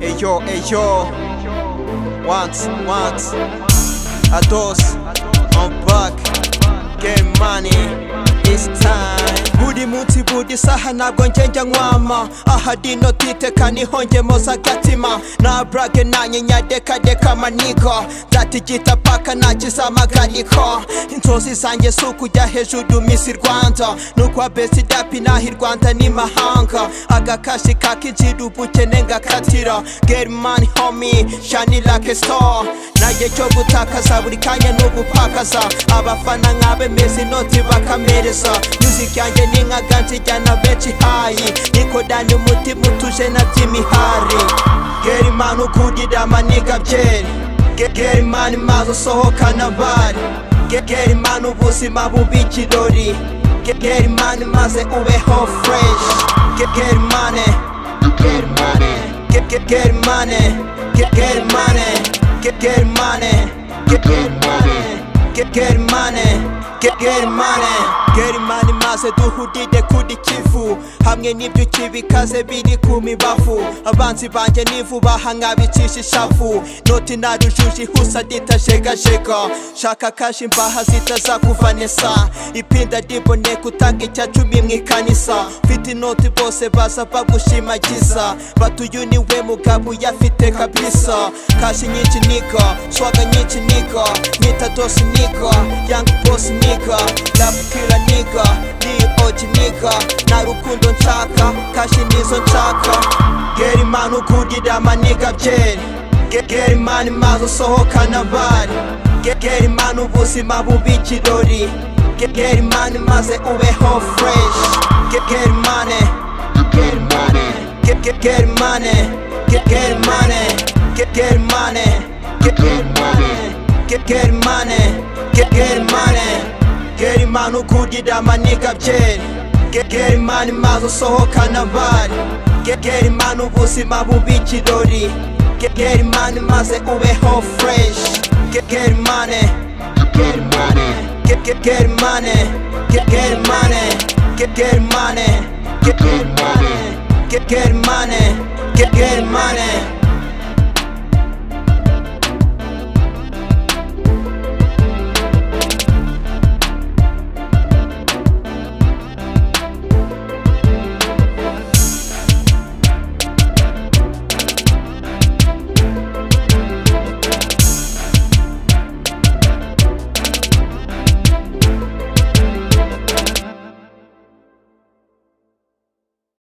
Eyo, eyo, once, once, à dos, en back, get money, it's time. buri munsi buri saha ntabwo njye njya nkwama ahari notitekana ihongemo z'agatima na burage nanyinya dekadeka maniga nzatigita paka nta kizamagariko inzozi zanjye si ukujya hejuru misi rwanda nukwa besi dapi naho i rwanda ni mahanga agakashi kakinjira ubukene ngakatira gerimani homi shani lake sitowa naye cyo gutakaza buri kanya ni ugupakaza abafana nk'abemeza inoti bakamereza music yanjye ni nka ganzi ijyana benshi hayi nikodanye umutima utuje na by'imihari gerimani ukundira amaniga byeri gerimani maze usohokana bari gerimani ubuzima buba ikirori gerimani maze ubeho fureshi gerimani gerimani gerimani gerimani gerimani gerimani get get money get get money get money maze duhudide kuri kivu hamwe n'ibyo kibikaze biri ku mibavu abanzi banjye n'ivu bahangabicisha ishavu noti na rujuji husa ditajegajega shaka kashi imbaha zitazakuvanesa ipinda riboneka utanga icya cumi mu ikanisa mfite inoti bose baza bagushimagiza batuyu ni we mugabo uyafite kabisa kashi nyinshi niga shwaga nyinshi niga nyita dosi niga nigga, young boss nigga, rap killer nigga, DOG nigga, nta rukundo nshaka, kashi nizo nshaka. Geri mani ukundira amaniga byeri, geri mani maze usohokana bari, geri mani ubuzima buba ikirori, geri mani maze ubeho fresh, geri mani, geri mani, geri mani, geri mani, geri mani, geri mani. get get money, get get money, get money ukundira amaniga byeri, get get money maze usohokana bari, get get money ubuzima buba ikirori, get get money maze ubeho fresh, get get money, get money, get get get money, get get money, get get money, get get money, get get money, get get money.